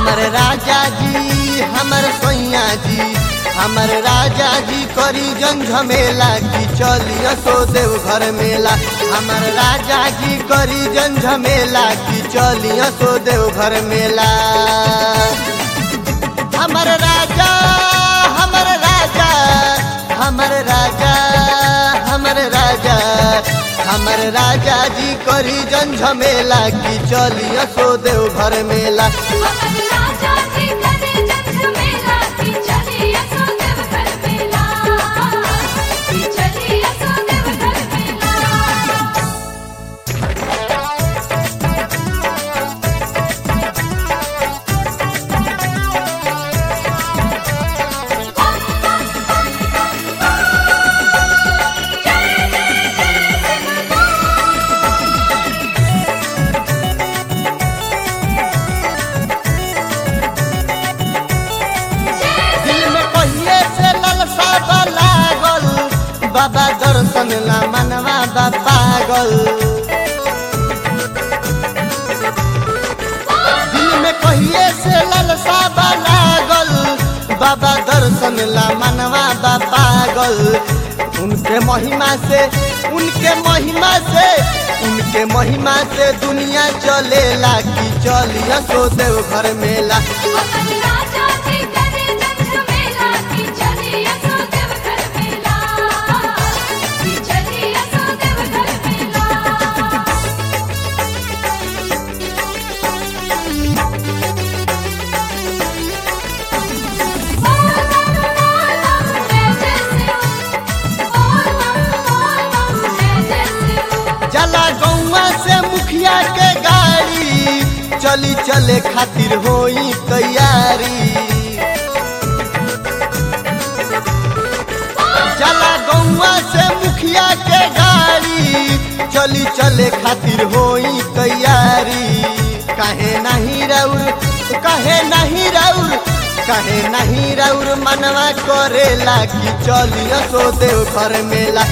हमर राजा जी हमर सैया जी हमर राजा जी करी जन झमेला की चलिया सो देव घर मेला हमर राजा जी करी जन झमेला की चलिया सो देव घर मेला हमर राजा हमर राजा हमर राजा हमर राजा हमर राजा जी करी जन झमेला की चलिया सो देव घर मेला हमर राजा जी करे जग मेला की चली असो देव घर मेला की चली असो देव घर मेला दिल में कहिए से ललसा बा लागल बाबा दर्शन ला मनवा बा पागल दिल में कहिए से ललसा बा लागल बाबा दर्शन ला मनवा बा पागल उनके महिमा से उनके महिमा से उनके महिमा से दुनिया चलेला की चलिया सो देव घर मेला हमर राजा जी करे जग मेला की चली असो देव घर मेला की चली असो देव घर मेला जला गौवा से मुखिया के गाड़ी चली चले खातिर होई तैयारी जला गौवा से मुखिया के गाड़ी चली चले खातिर होई तैयारी कहे नहीं रौर कहे नहीं रौर कहे नहीं रौर मनवा करेला कि चलियो सो देव घर मेला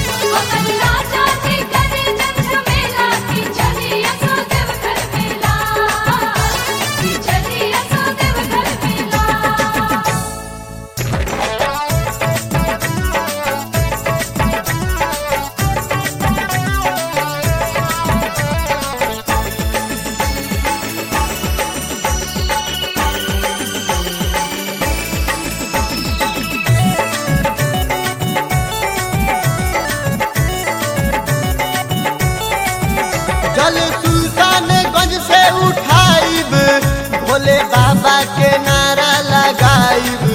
जल सुल्तानगंज से उठाइब भोले बाबा के नारा लगाइब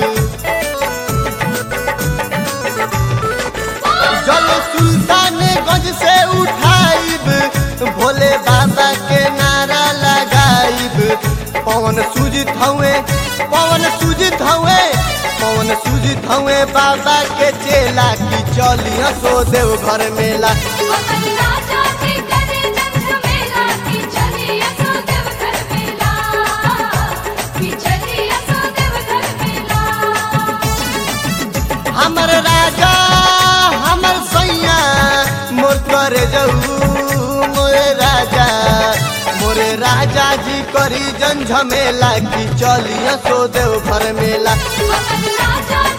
जल सुल्तानगंज से उठाइब भोले बाबा के नारा लगाइब पवन सुजित हवे पवन सुजित हवे पवन सुजित हवे बाबा के चेला की चलिया सो देव घर मेला हमर राजा हमर सैया मोर करे जाऊ मोरे राजा मोरे राजा जी करी जन झमेला की चलिया सो देव घर मेला राजा